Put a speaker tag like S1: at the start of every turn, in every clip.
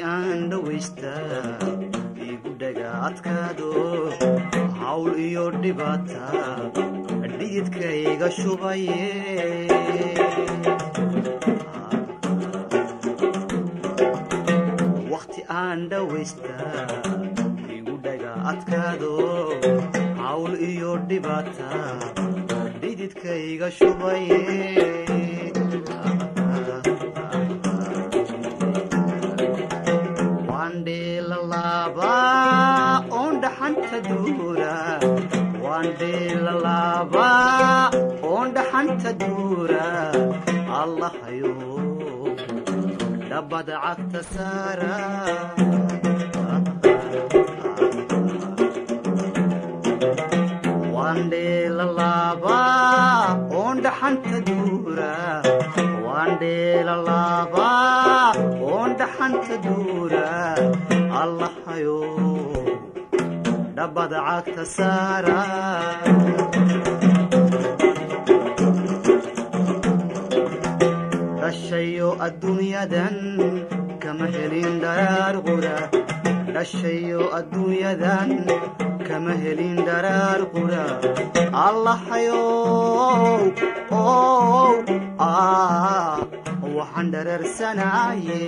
S1: aan dhawaysta igu dhaga adkaado hawl iyo dhibaata dhididkayga shubaye wakhti aan dhawaysta igu dhaga adkaado hawl iyo dhibaata dhididkayga shubaye wandheelalaaba oon dhaxanta duura wandheelalaaba oon dhaxanta duura allahayo dhabbada cagta saara wandheelalaaba oon dhaxanta duura wandheelalaaba oon dhaxanta duura allahayo dhabbada cagta saara dhashayo adduunyadan kama helin dharaar qura dhashayo adduunyadan kama helin dharaar qura allahayo ow ah waxaan dhararsanaye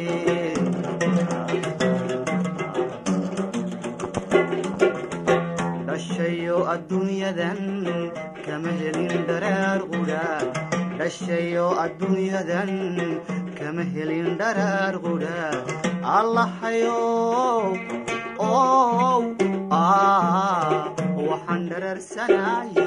S1: dhashayo adduunyadan kama helin dharaar qura dhashayo adduunyadan kama helin dharaar qura allahayo ow ah waxaan dhararsanaye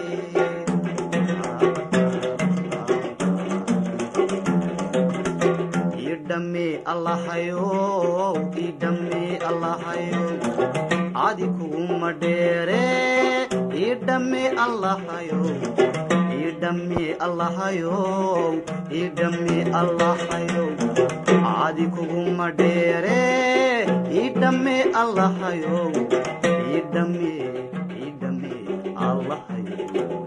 S1: idhame allahayo idhame allahayo adi kuguma dheere idhame allahayo idhame allahayo idhame allahayo adi kuguma dheere idhame allahayo idhame idhame allahayo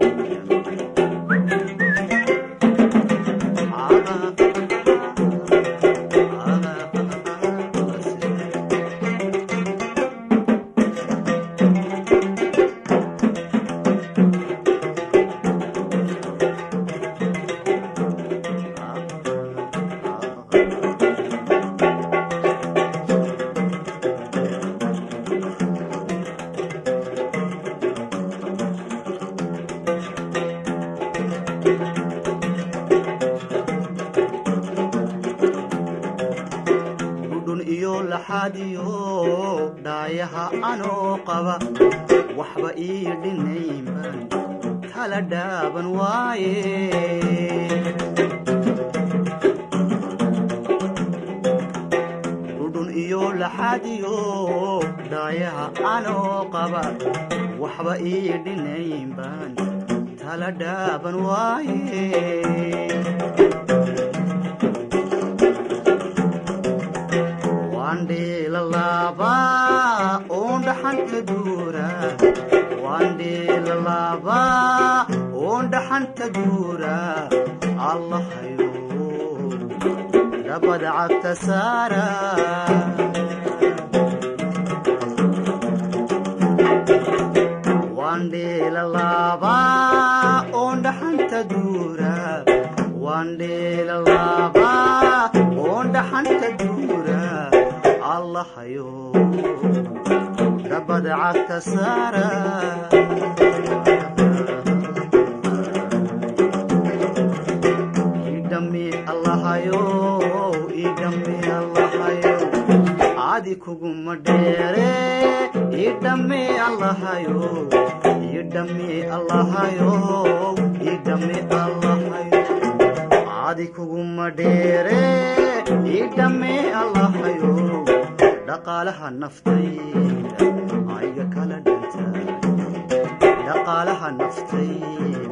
S1: dhudhun iyo laxaadiyo dhaayaha anoo qaba waxba ii dhinaynban tala dhaaban waaye dhudhun iyo laxaadiyo dhaayaha anoo qaba waxba ii dhinaynban tala dhaaban waaye wandheelalaaba oon dhaxanta duura wandheelalaaba oon dhaxanta duura allahayo dhabbada cagta saara wandheelalaaba oon dhaxanta duura wandheelalaaba oon dhaxanta duura allahayo dhabbada cagta saara idhame allahayo idhame allahayo adi kuguma dheere idhame allahayo idhame allahayo idhame allahayo adi kuguma dheere idhame allahayo dhaqaalaha naftayda ayga kala dhanta dhaqaalaha naftayda